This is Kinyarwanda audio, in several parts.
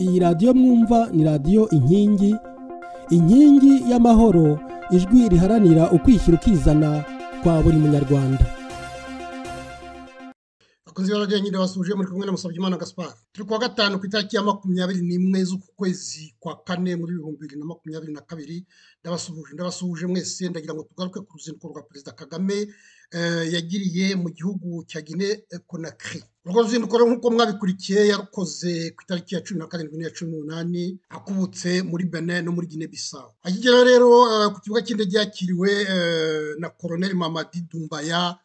iyi radiyo mwumva ni radiyo inkingi inkingi y'amahoro ijwi riharanira ukwishyira ukizana kwa buri munyarwanda abakozi b'ababyeyi nyine basuje muri kumwe na Musabyimana Gaspar turi kuwa gatanu ku itariki ya makumyabiri n'imwe z'uku kwezi kwa kane muri ibihumbi bibiri na makumyabiri na kabiri ndabasuhuje ndabasuhuje mwese ndagira ngo tugaruke ku ruzinduko rwa perezida kagame eh, yagiriye mu gihugu cya gine konakiri urwo ruzinduko rero nk'uko mwabikurikiye yarukoze ku itariki ya cumi na karindwi n'iya cumi n'umunani akubutse muri bene no muri gine bisawu akigera rero eh, ku kibuga cy'indege yakiriwe eh, na koroneli mamadi dumbaya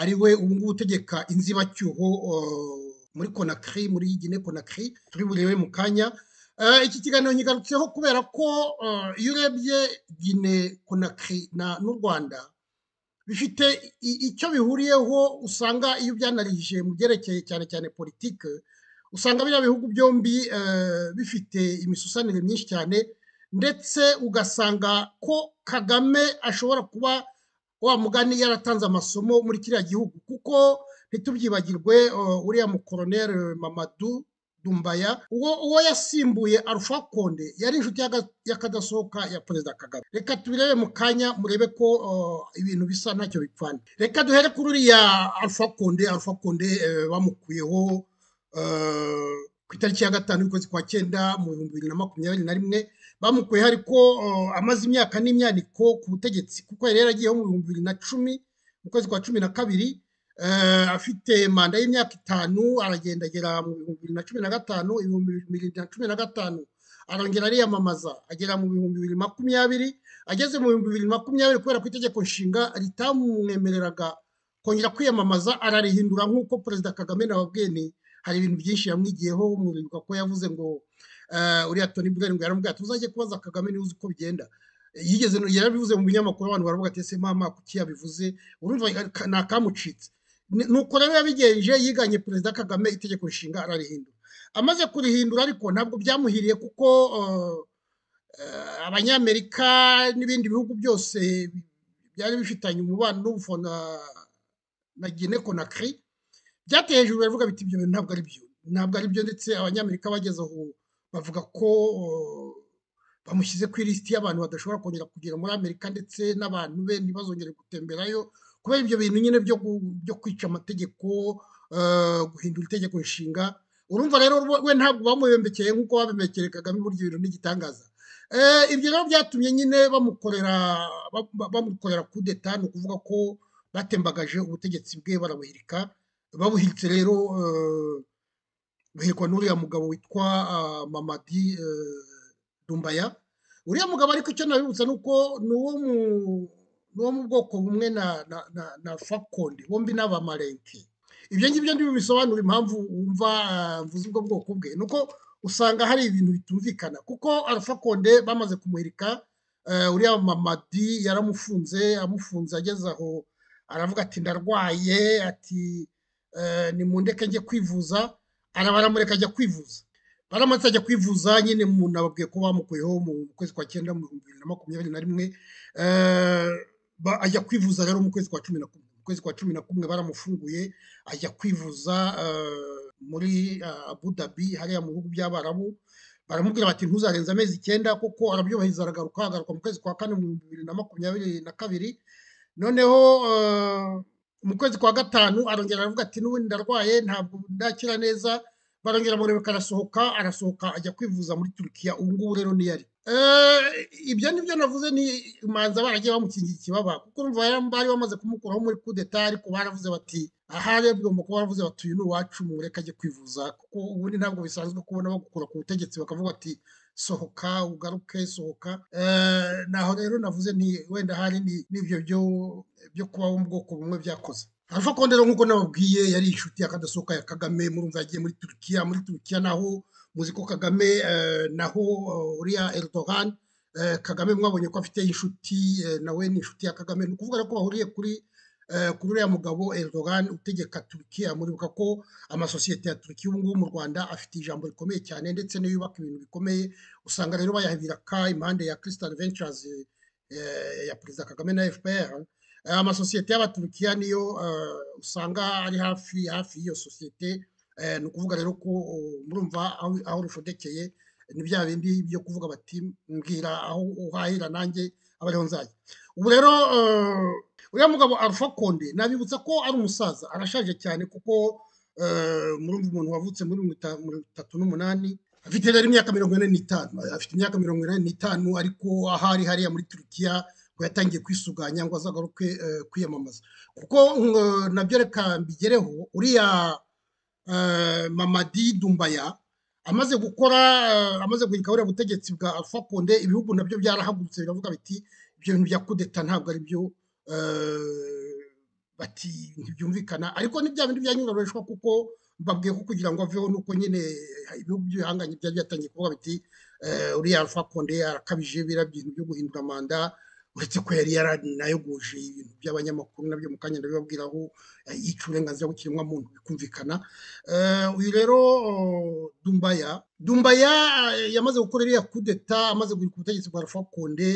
ari we ubu ngubu utegeka inzibacyuho uh, muri konakiri muri gine konakiri turi burebe mu kanya Eh, iki kiganiro nkigarutseho kubera ko eh, iyo urebye gine konakiri na n'u rwanda bifite i- icyo bihuriyeho usanga iyo ubyanarije mu byerekeye cyane cyane politike usanga biriya bihugu byombi eh, bifite imisusanire myinshi cyane ndetse ugasanga ko kagame ashobora kuba wa mugani yaratanze amasomo muri kiriya gihugu kuko ntitubyibagirwe uh, uriya mukoroneri mamadu dumbaya uwo, uwo yasimbuye arufa konde yari inshuti y'aga- y'akadasohoka ya perezida kagame reka tubirebe mu kanya murebe ko uh, ibintu bisa ntacyo bipfana reka duhere kuri uriya arufa konde arufa konde eh, bamukuyeho eh, ku itariki ya gatanu y'ukwezi kwa cyenda mu bihumbi bibiri na makumyabiri na rimwe bamukuyeho ariko uh, amaze imyaka n'imyaniko ku butegetsi kuko yari yaragiyeho mu bihumbi bibiri na cumi mu kwezi kwa cumi na kabiri eh, afite manda y'imyaka itanu aragendagera mu bihumbi bibiri na cumi na gatanu ibihumbi bibiri na cumi na gatanu arongera ariyamamaza agera mu bihumbi bibiri makumyabiri ageze mu bihumbi bibiri makumyabiri kubera ko itegeko nshinga ritamwemereraga kongera kwiyamamaza ararihindura nk'uko perezida kagame nababwiye ni hari ibintu byinshi yamwigiyeho muribuka ko yavuze ngo eh, uriya Tony Blair ngo yaramubwiye ati uzajye kubaza Kagame niba uzi uko bigenda yigeze no- yarabivuze mu binyamakuru abantu baravuga ati ese mama kuki yabivuze urumva ka- ni akamucitse Ni- nuko rero yabigenje yiganye perezida Kagame itegeko nshinga ararihindura amaze kurihindura ariko ntabwo byamuhiriye kuko eh, eh, abanyamerika n'ibindi bihugu byose byari bifitanye umubano n'ubufo na na Guinea Conakry byateye hejuru baravuga biti ibyo bintu ntabwo ari byo ntabwo ari byo ndetse abanyamerika bageze aho bavuga ko uh, bamushyize ku ilisiti y'abantu badashobora kongera kugera muri amerika ndetse n'abantu be ntibazongere gutemberayo kubera ibyo bintu nyine byo gu- byo kwica amategeko uh, guhindura itegeko nshinga urumva rero rwo- we ntabwo bamubembekeye nk'uko babembekeye kagame burya ibintu n'igitangaza Eh, ibyo rero byatumye nyine bamukorera ba- ba- bamukorera kudeta ni ukuvuga ko batembagaje ubutegetsi bwe barabuhirika babuhitse rero eh, buhirikwa n'uriya mugabo witwa ah, mamadi eh, dumbaya uriya mugabo ariko icyo nabibutsa ni uko ni uwo mu ni uwo mu bwoko bumwe na na na, na fakonde bombi ni abamarenke ibyo ngibyo ntibibisobanura impamvu wumva ah, mvuze ubwo bwoko bwe ni uko usanga hari ibintu bitumvikana kuko alpha konde bamaze kumuhirika eh, uriya mamadi yaramufunze amufunze ageze aho aravuga ati ndarwaye ati eh, nimundeke njye kwivuza ara- baramureka ajya kwivuza baramutse ajya kwivuza nyine umuntu ababwiye ko bamukuyeho mu kwezi kwa cyenda mu bihumbi bibiri na makumyabiri na rimwe Eh, ba- ajya kwivuza rero mu kwezi kwa cumi na kumwe mu kwezi kwa cumi na kumwe baramufunguye ajya kwivuza eh, muri eh, abu dhabi hariya mu bihugu by'abarabu baramubwira bati ntuzarenza amezi icyenda kuko arabyubahiriza aragaruka agaruka mu kwezi kwa kane mu bihumbi bibiri na makumyabiri na kabiri noneho eh, mu kwezi kwa gatanu arongera aravuga ati n'ubundi ndarwaye ntabwo ndakira neza barongera murebeka arasohoka arasohoka ajya kwivuza muri turukiya ubu ngubu rero niyo ari Eh, ibyo nibyo navuze ni imanza baragiye bamukingira ikibaba kuko urumva yari- bari bamaze kumukuraho muri kudeta ariko baravuze bati aha rero bigomba kuba baravuze bati uyu ni uwacu mureke ajye kwivuza kuko ubundi ntabwo bisanzwe kubona bagukura ku butegetsi bakavuga ati sohoka ugaruke sohoka Eh, naho rero navuze nti wenda hari ni- n'ibyo byo byo kubaho mu bwoko bumwe byakoze alpha konde rero nk'uko nababwiye yari inshuti y'akadasohoka ya kagame murumva yagiye muri turukiya muri turukiya naho muzi ko kagame eh, naho eh, uriya erdogan eh, kagame mwabonye ko afite inshuti eh, nawe ni inshuti ya kagame ni ukuvuga rero ko bahuriye kuri eh, kuri uriya mugabo erdogan utegeka turukiya muribuka ko amasosiyete ya turukiya ubu ngubu mu rwanda afite ijambo rikomeye cyane ndetse niyo yubaka ibintu bikomeye usanga rero bayahirika impande ya crystal ventures eh, eh, ya perezida kagame na fpr Eh, amasosiyete y'abaturukiya niyo eh, usanga ari hafi hafi y'iyo sosiyete ni ukuvuga rero ko murumva aho rushodekeye ni bya bindi byo kuvuga bati mbwira aho uhahira nanjye aba ariho nzajya ubu rero uriya mugabo Alpha Konde nabibutsa ko ari umusaza arashaje cyane kuko murumva umuntu wavutse muri mirongo itatu n'umunani afite rero imyaka mirongo ine n'itanu afite imyaka mirongo ine n'itanu ariko ahari hariya muri turukiya ngo yatangiye kwisuganya ngo azagaruke kwiyamamaza kuko nabyo reka mbigereho uriya mamadi dumbaya amaze gukora amaze guhirika buriya butegetsi bwa alpha konde ibihugu nabyo byarahagurutse biravuga biti ibyo bintu bya kudeta ntabwo ari byo bati ntibyumvikana ariko ni bya bindi byanyuroreshwa kuko mbabwiye ko kugira ngo aveho nuko nyine ibihugu by'ibihanganye byari byatangiye kuvuga biti uriya alpha konde arakabije biriya bintu byo guhindura manda uretse ko yari yaranayoguje ibintu by'abanyamakuru nabyo mu kanya ndabibabwira aho yica uburenganzira bw'ikiremwamuntu bikumvikana uyu rero dumbaya dumbaya yamaze gukora iriya kudeta amaze guhirika ubutegetsi bwa alpha konde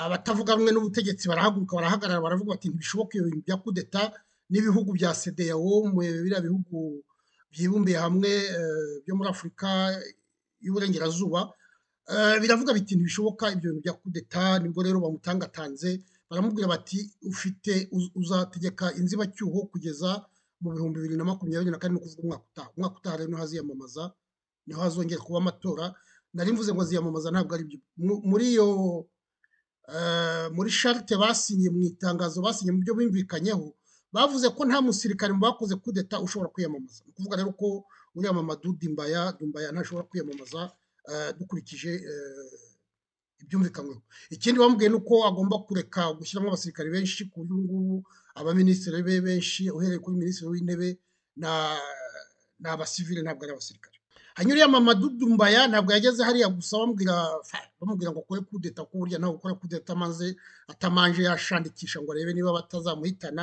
abatavuga rumwe n'ubutegetsi barahaguruka barahagarara baravuga bati ntibishoboka iyo bintu bya kudeta n'ibihugu bya sedeyawo biriya bihugu byibumbiye hamwe byo muri afurika y'uburengerazuba biravuga biti ntibishoboka ibyo bintu bya kudeta nibwo rero bamutangatanze baramubwira bati ufite uzategeka inzibacyuho kugeza mu bihumbi bibiri na makumyabiri na kane ni ukuvuga umwaka utaha umwaka utaha rero niho haziyamamaza niho hazongera kuba amatora nari mvuze ngo aziyamamaza ntabwo ari byo muri iyo muri sharite basinye mu itangazo basinye mu byo bumvikanyeho bavuze ko nta musirikare mu bakoze kudeta ushobora kwiyamamaza ni ukuvuga rero ko uriya mama dudimbaya dumbaya ntashobora kwiyamamaza dukurikije ibyumvikanweho ikindi bamubwiye ni uko agomba kureka gushyiramo abasirikare benshi ku buryo ubu ngubu abaminisitiri be benshi uhereye kuri minisitiri w'intebe ni abasivile ntabwo ari abasirikare hanyuma uriya mama dudumbaya ntabwo yageze hariya gusa bamubwira bamubwira ngo ukore kudeta ko burya nawe ukora kudeta maze atamanje yashandikisha ngo arebe niba batazamuhitana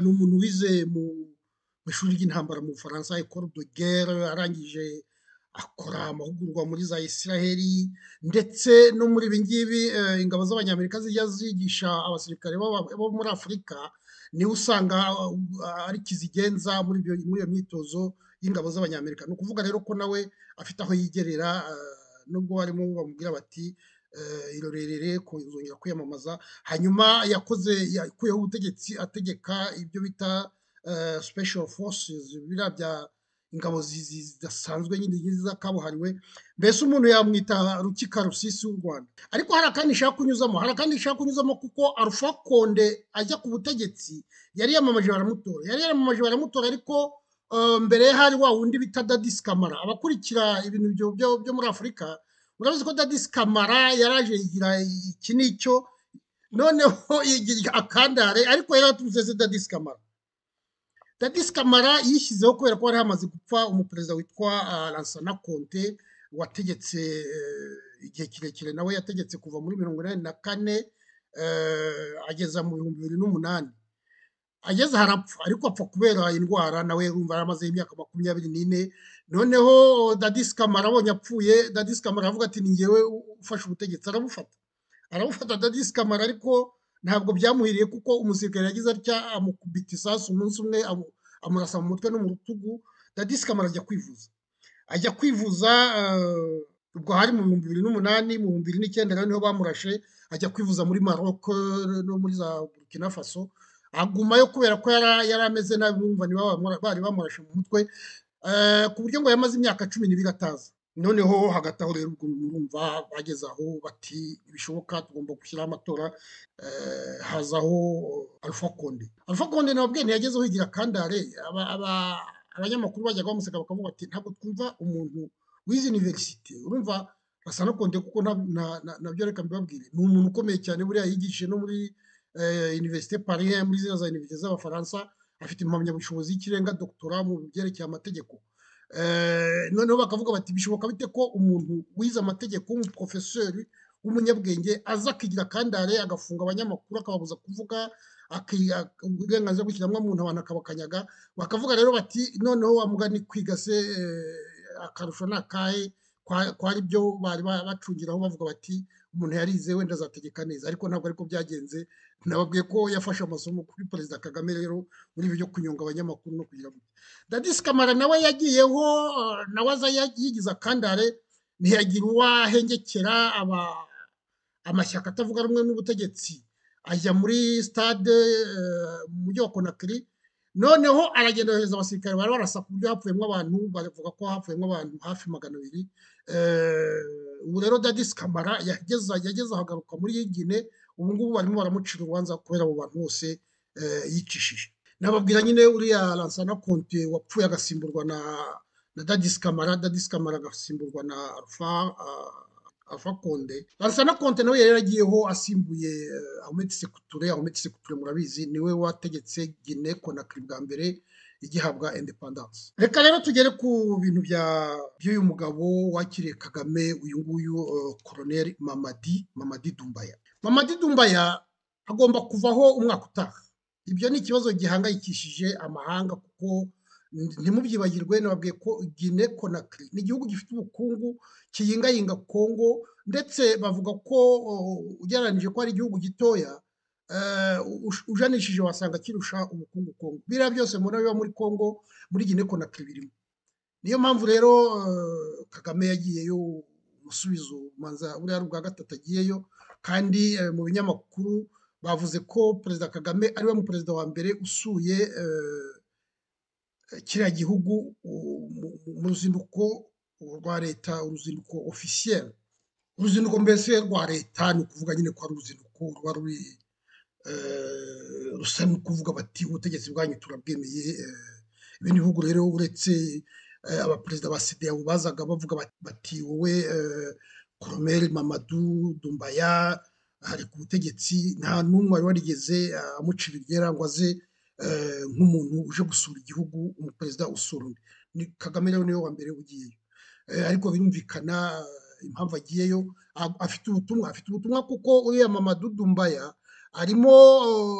ni umuntu wize mu ishuri ry'intambara mu bufaransa ekoro de guerre arangije akora amahugurwa muri za isiraheli ndetse no muri ibi ngibi ingabo z'abanyamerika zijya zigisha abasirikare bo muri afurika niwe usanga ari kizigenza muri iyo myitozo y'ingabo z'abanyamerika ni ukuvuga rero ko nawe afite aho yigerera nubwo barimo bamubwira bati irorerere kuzongera kwiyamamaza hanyuma yakoze yakuyeho ubutegetsi ategeka ibyo bita special forces biriya bya ingabo zidasanzwe nyine zakabuhariwe mbese umuntu yamwita rukika rusisi w'u rwanda ariko hari akandi ishaka kunyuzamo hari akandi ishaka kunyuzamo kuko arufa konde ajya ku butegetsi yari yamamaje baramutora yari yamamaje baramutora ariko mbere ye hari wa wundi bita dadisi kamara abakurikira ibintu byo muri afurika murabizi ko dadisi kamara yaraje yigira iki n'icyo noneho yigira akandare ariko yari yaturutse se dadisi kamara Dadis Kamara yishyizeho kubera ko hari hamaze gupfa umuperezida witwa Lansana Conte wategetse igihe kirekire nawe yategetse kuva muri mirongo inani na kane ageza mu bihumbi bibiri n'umunani ageze harapfa ariko apfa kubera indwara nawe yumva yaramaze imyaka makumyabiri n'ine noneho Dadis Kamara abonye apfuye Dadis Kamara aravuga ati ni ngewe ufashe ubutegetsi arabufata arabufata Dadis Kamara ariko ntabwo byamuhiriye kuko umusirikare yagize atya amukubita isasu umunsi umwe amurasa mu mutwe no mu rutugu dadisi kamara ajya kwivuza ajya kwivuza ubwo hari mu bihumbi bibiri n'umunani mu bihumbi bibiri n'icyenda rero niho bamurashe ajya kwivuza muri Maroc no muri za Burkina Faso agumayo kubera ko yari ameze nabi numva bari bamurashe mu mutwe ku buryo ngo yamaze imyaka cumi n'ibiri ataza noneho hagati aho rero ubwo murumva bageze aho bati bishoboka tugomba gushyiraho amatora hazaho alpha konde alpha konde nababwiye ntiyagezeho igira kandare abanyamakuru bajyaga bamuseka bakavuga bati ntabwo twumva umuntu w'izi universite urumva basa no konde kuko nabyo reka mbibabwire ni umuntu ukomeye cyane buriya yigishije no muri universite paris muri ziriya za universite z'abafaransa afite impamyabushobozi y'ikirenga doktora mu byerekeye amategeko noneho bakavuga bati bishoboka bite ko umuntu wize amategeko w'umuporofesori w'umunyabwenge aza akigira akandare agafunga abanyamakuru akababuza kuvuga uburenganzira bw'ikiremwamuntu abantu akabakanyaga bakavuga rero bati noneho wamugani kwiga se akarusho ni akahe kwa ari byo bari bacungiraho bavuga bati umuntu yarize wenda azategeka neza ariko ntabwo ariko byagenze nababwiye ko yafashe amasomo kuri perezida kagame rero muri ibi byo kunyonga abanyamakuru no kugira ngo dadisi kamara nawe yagiyeho nawe aza yigize akandare ntiyagira uwahengekera aba amashyaka atavuga rumwe n'ubutegetsi ajya muri stade mu mujyi wa konakiri noneho aragenda yohereza abasirikare bari barasa ku buryo hapfuyemo abantu bavuga ko hapfuyemo abantu hafi magana abiri ubu rero dadisi kamara yageze ahagaruka muri yigine ubu ngubu barimo baramucira urubanza kubera abo bantu bose yicishije nababwira nyine uriya lansana konte wapfuye agasimburwa na na dadisi kamara dadisi kamara agasimburwa na alfa alfa konde lansana konte nawe yari yaragiyeho asimbuye ahmed sekuture ahmed sekuture murabizi niwe wategetse gine konakiri bwa mbere igihabwa independence reka rero tugere ku bintu bya by'uyu mugabo wakiriye kagame uyu nguyu koroneri mamadi mamadi dumbaya mamadi dumbaya agomba kuvaho umwaka utaha ibyo ni ikibazo gihangayikishije amahanga kuko ntimubyibagirwe nababwiye ko gine konakiri ni igihugu gifite ubukungu kiyingayinga kongo ndetse bavuga ko ugereranyije ko ari igihugu gitoya ujanishije wasanga kirusha ubukungu kongo biriya byose mubona biba muri kongo muri gine konakiri birimo niyo mpamvu rero kagame yagiyeyo umusubizo manza buriya bwa gatatu agiyeyo kandi mu binyamakuru bavuze ko perezida kagame ariwe mu perezida wa mbere usuye kiriya gihugu mu ruzinduko rwa leta uruzinduko ofisiyeri uruzinduko mbese rwa leta ni ukuvuga nyine ko ari uruzinduko ruba ruri rusa ni ukuvuga bati ubutegetsi bwanyu turabwemeye ibindi bihugu rero uretse abaperezida ba sida bazaga bavuga bati wowe koromeri mamadu dumbaya hari ku butegetsi nta n'umwe wari warigeze amucira iryera ngo aze nk'umuntu uje gusura igihugu umuperezida usura undi ni kagame rero niwe wa mbere ugiyeyo ariko birumvikana impamvu agiyeyo afite ubutumwa afite ubutumwa kuko uriya mama dudumbaya arimo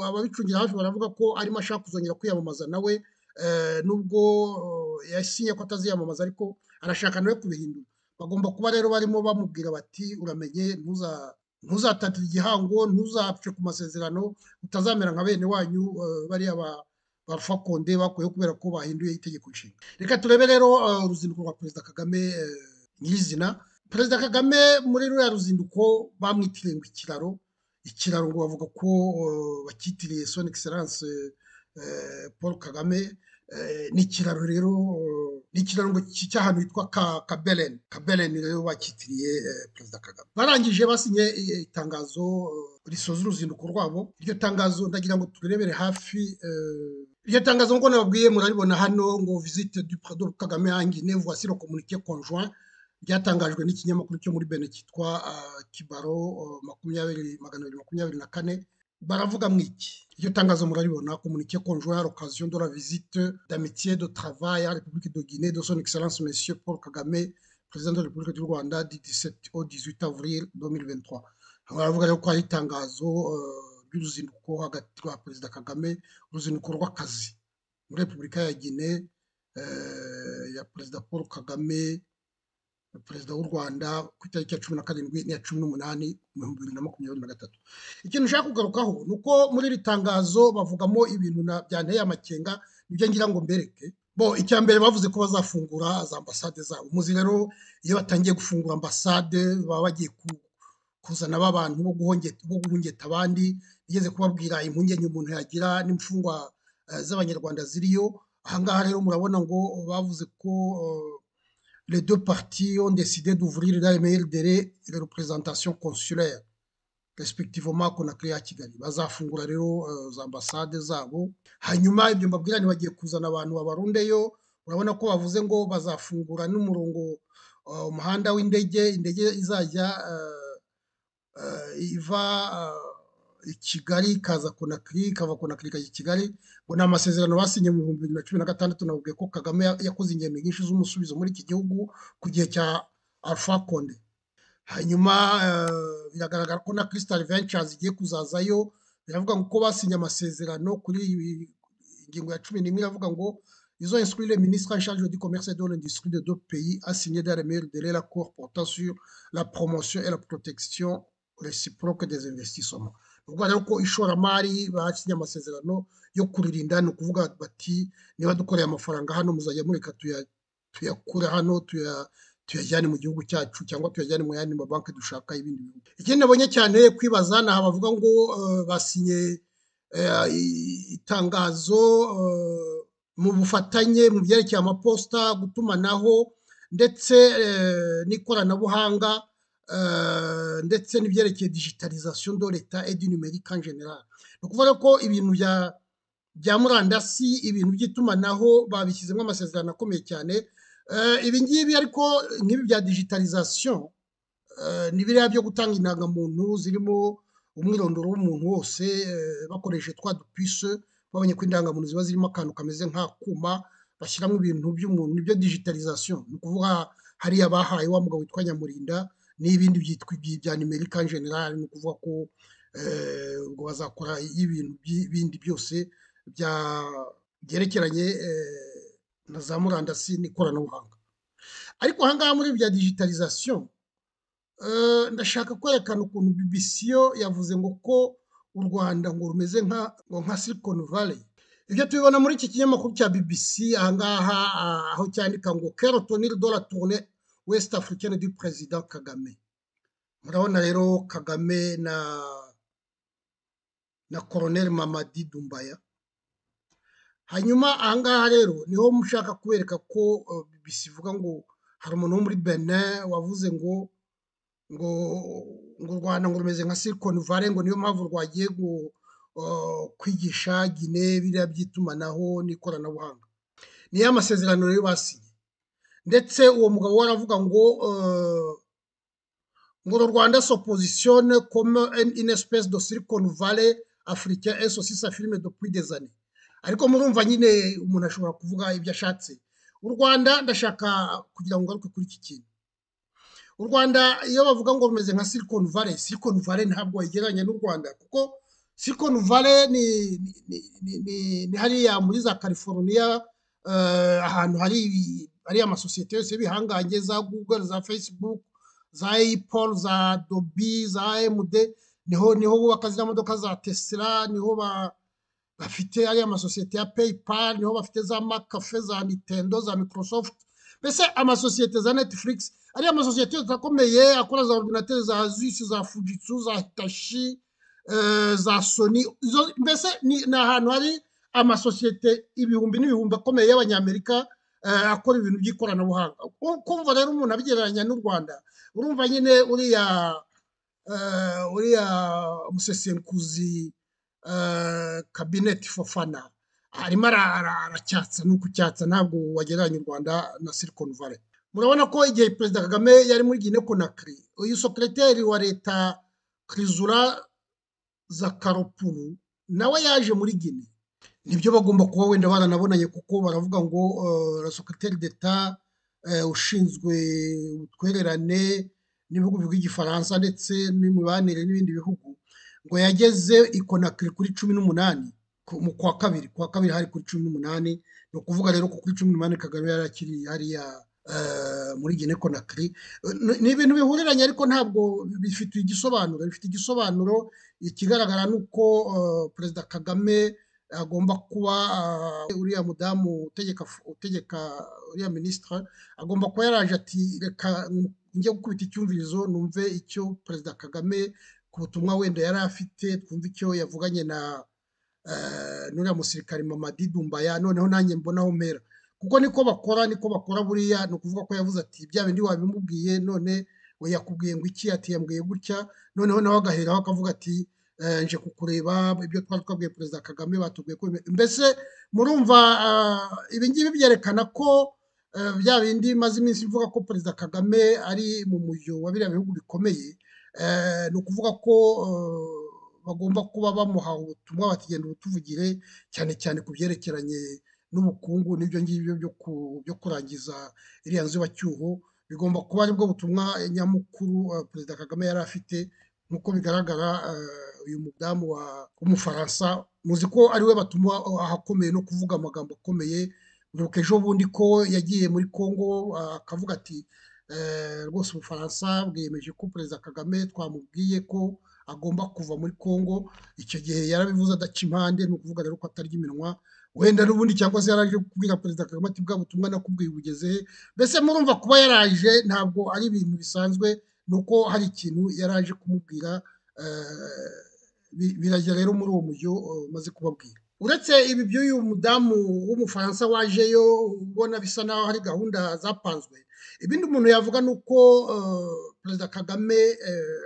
ababicungira hafi baravuga ko arimo ashaka kuzongera kwiyamamaza nawe nubwo yasinye ko ataziyamamaza ariko arashaka nawe kubihindura bagomba kuba rero barimo bamubwira bati uramenye ntuza ntuzatatire igihango ntuzapfe ku masezerano utazamera nka bene wanyu bariya ba fakonde bakuyeho kubera ko bahinduye itegeko nshinga reka turebe rero uruzinduko rwa perezida kagame nyirizina perezida kagame muri ruriya ruzinduko bamwitiriye ngo ikiraro ikiraro ngo bavuga ko bakitiriye son excellence paul kagame ni ikiraro rero ni ikirango cy'ahantu hitwa kabeleni kabeleni rero bakitiriye perezida kagame barangije basinye itangazo risoza uruzinduko rwabo iryo tangazo ndagira ngo turebere hafi iryo tangazo nk'uko nababwiye muraribona hano ngo visite du perezida kagame angine voici le communiqué conjoint ryatangajwe n'ikinyamakuru cyo muri bene cyitwa kibaro makumyabiri magana abiri makumyabiri na kane baravuga mu iki iryo tangazo muraribona komunike conjoint l'occasion de la visite d'amitié de travail à République de Guinée de son excellence monsieur Paul Kagame président de la République du Rwanda du 17 au 18 avril 2023 baravuga rero ko hari itangazo ry'uruzinduko hagati rwa perezida Kagame uruzinduko rw'akazi muri Repubulika ya Guinée ya perezida Paul Kagame perezida w'u rwanda ku itariki ya cumi na karindwi n'iya cumi n'umunani mu bihumbi bibiri na makumyabiri na gatatu ikintu nshaka kugarukaho ni uko muri iri tangazo bavugamo ibintu byanteye amakenga nibyo ngira ngo mbereke bo icya mbere bavuze ko bazafungura za ambasade zabo muzi rero iyo batangiye gufungura ambasade baba bagiye kuzana b'abantu bo guhungeta abandi igeze kubabwira impungenge umuntu yagira n'imfungwa z'abanyarwanda ziriyo ahangaha rero murabona ngo bavuze ko les deux parties ont décidé d'ouvrir dans les meilleurs délais les représentations consulaires respectivement Conakry ya Kigali bazafungura rero za ambasade zabo hanyuma ibyo mbabwira ni bagiye kuzana abantu babarundeyo urabona ko bavuze ngo bazafungura n'umurongo umuhanda w'indege indege izajya iva i Kigali ikaza Conakry ikava Conakry ikajya i Kigali ngo ni amasezerano basinye mu bihumbi bibiri na cumi na gatandatu nababwiye ko Kagame yakoze ingendo nyinshi z'umusubizo muri iki gihugu ku gihe cya Alpha Conde hanyuma biragaragara ko na Crystal Ventures igiye kuzazayo biravuga ngo ko basinye amasezerano kuri ingingo ya cumi n'imwe iravuga ngo Ils ont instruit les ministres en charge du commerce et de l'industrie de deux pays à signer des remèdes de l'accord portant sur la promotion et la protection réciproque des investissements. ubwo rero ko ishoramari basinye amasezerano yo kuririnda ni ukuvuga bati niba dukoreye amafaranga hano muzajya mureka tuyakure hano tuyajyane mu gihugu cyacu cyangwa tuyajyane mu yandi mabanki dushaka ibindi bihugu ikindi nabonye cyane kwibaza ni aha bavuga ngo basinye itangazo mu bufatanye mu byerekeye amaposita gutumanaho ndetse n'ikoranabuhanga ndetse n'ibyerekeye digitalization de leta et du numérique en general ni ukuvuga ko ibintu bya bya murandasi ibintu by'itumanaho babishyizemo amasezerano akomeye cyane ibi ngibi ariko nk'ibi bya digitalization ni biriya byo gutanga indangamuntu zirimo umwirondoro w'umuntu wose bakoresheje twa dupise babonye ko indangamuntu ziba zirimo akantu kameze nk'akuma bashyiramo ibintu by'umuntu nibyo digitalization ni ukuvuga hariya bahaye wa mugabo witwa nyamurinda n'ibindi byitwa bya numerika general ni ukuvuga ko ubwo bazakora ibintu bindi byose byerekeranye na za murandasi n'ikoranabuhanga ariko ahangaha muri bya digitalization ndashaka kwerekana ukuntu BBC yo yavuze ngo ko u Rwanda ngo rumeze nka nka Silicon Valley ibyo tubibona muri iki kinyamakuru cya BBC ahangaha aho cyandika ngo kerotonil dola tourne west africaine du president Kagame murabona rero Kagame na na Colonel Mamadi Dumbaya hanyuma ahangaha rero niho mushaka kubereka ko BBC ivuga ngo hari umuntu wo muri Benin wavuze ngo ngo ngo u rwanda ngo rumeze nka silicon valley ngo niyo mpamvu rwagiye kwigisha gine biriya by'itumanaho n'ikoranabuhanga niyo amasezerano rero basinye ndetse uwo mugabo we aravuga ngo ngo uru rwanda soposisiyone komo in espèce de silicon valley afurika esosi safirime do pidezane ariko murumva nyine umuntu ashobora kuvuga ibyo ashatse u rwanda ndashaka kugira ngo ngaruke kuri iki kintu u rwanda iyo bavuga ngo rumeze nka silicon valley silicon valley ntabwo wayigereranya n'u rwanda kuko silicon valley ni ni hariya muri za california ahantu hari hariya amasosiyete yose bihangange za google za facebook za apple za dobi za md niho niho bubaka ziriya modoka za tesla niho bafite hariya amasosiyete ya paypal niho bafite za makafe za nintendo za microsoft mbese amasosiyete za netflix ariya amasosiyete akomeye akora za ordinateri za asus za fujitsu za hitashi za soni mbese ni ahantu hari amasosiyete ibihumbi n'ibihumbi akomeye y'abanyamerika akora ibintu by'ikoranabuhanga kumva rero umuntu abigereranya n'u rwanda urumva nyine uriya uriya musesenkuzi kabineti fofana arimo aracyatsa ni ukucyatsa ntabwo wagereranya u rwanda na silicon valley murabona ko igihe perezida kagame yari muri gine konakiri uyu sokereteri wa leta kirizura zakaropuru nawe yaje muri gine nibyo bagomba kuba wenda baranabonanye kuko baravuga ngo la sokereteri d'eta ushinzwe ubutwererane n'ibihugu by'igifaransa ndetse n'imibanire n'ibindi bihugu ngo yageze i konakiri kuri cumi n'umunani mu kwa kabiri kwa kabiri hari kuri cumi n'umunani ni ukuvuga rero ko kuri cumi n'umunani kagame yari akiri hariya muri gine konakiri ni ibintu bihuriranye ariko ntabwo bifite igisobanuro bifite igisobanuro ikigaragara ni uko perezida kagame agomba kuba uriya mudamu utegeka utegeka uriya minisitiri agomba kuba yaraje ati reka njye gukubita icyumvirizo numve icyo perezida kagame ku butumwa wenda yari afite twumve icyo yavuganye na n'uriya musirikare mamadi dumbaya noneho nanjye mbonaho mpera kuko niko bakora niko bakora buriya ni ukuvuga ko yavuze ati bya bindi wabimubwiye none we yakubwiye ngo iki ati yambwiye gutya noneho nawe agaheraho akavuga ati nje kukureba ibyo twari twabwiye perezida kagame batubwiye ko mbese murumva ibi ngibi byerekana ko bya bindi maze iminsi ivuga ko perezida kagame ari mu mujyo wa biriya bihugu bikomeye ni ukuvuga ko bagomba kuba bamuha ubutumwa bakigenda ubutuvugire cyane cyane ku byerekeranye n'ubukungu n'ibyo ngibyo byo kurangiza iriya nzibacyuho bigomba kuba aribwo butumwa nyamukuru perezida kagame yari afite nk'uko bigaragara uyu mudamu w'umufaransa muzi ko ariwe batuma ahakomeye no kuvuga amagambo akomeye mwibuka ejo bundi ko yagiye muri congo akavuga ati rwose ubufaransa bwiyemeje ko perezida kagame twamubwiye ko agomba kuva muri congo icyo gihe yarabivuze adaca impande ni ukuvuga rero ko atarya iminwa wenda n'ubundi cyangwa se yaraje kubwira perezida kagame ati bwa butumwa nakubwiye ubugeze he mbese murumva kuba yaraje ntabwo ari ibintu bisanzwe ni uko hari ikintu yaraje kumubwira birajya rero muri uwo mujyo maze kubabwira uretse ibi by'uyu mudamu w'umufaransa wajeyo ubona bisa naho hari gahunda zapanzwe ibindi umuntu yavuga ni uko perezida kagame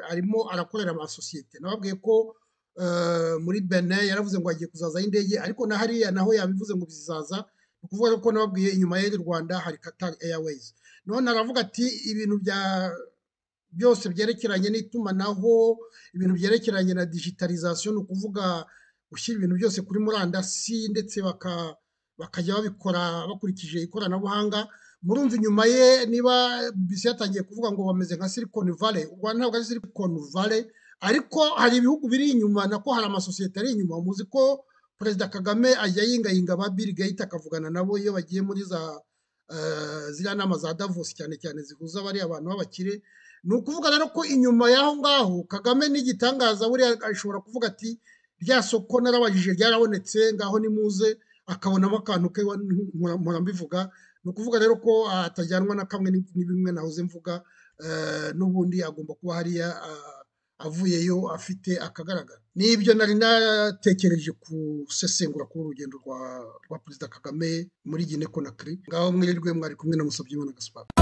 arimo arakorera amasosiyete nababwiye ko muri bene yaravuze ngo agiye kuzazaho indege ariko na hariya naho yabivuze ngo bizaza ni ukuvuga ko nababwiye inyuma y'iri rwanda hari katari airways none aravuga ati ibintu bya byose byerekeranye n'itumanaho ibintu byerekeranye na digitalization ni ukuvuga gushyira ibintu byose kuri murandasi ndetse bakajya babikora bakurikije ikoranabuhanga murumva inyuma ye niba bisi yatangiye kuvuga ngo bameze nka silicon valley u rwanda ntabwo ari silicon valley ariko hari ibihugu biri inyuma nako hari amasosiyete ari inyuma muzi ko perezida kagame ajya yingayinga ba bill gates akavugana nabo iyo bagiye muri za ziriya nama za davos cyane cyane zihuza bariya abantu b'abakire ni ukuvuga rero ko inyuma y'aho ngaho kagame n'igitangaza buriya ashobora kuvuga ati rya soko narabajije ryarabonetse ngaho nimuze akabonamo akantu ke murambivuga ni ukuvuga rero ko atajyanwa na kamwe n'ibimwe nahoze mvuga n'ubundi agomba kuba hariya avuyeyo afite akagaragara n'ibyo nari natekereje gusesengura kuri urugendo rwa perezida kagame muri gine konakiri ngaho mwirirwe mwari kumwe na musabye imana gaspar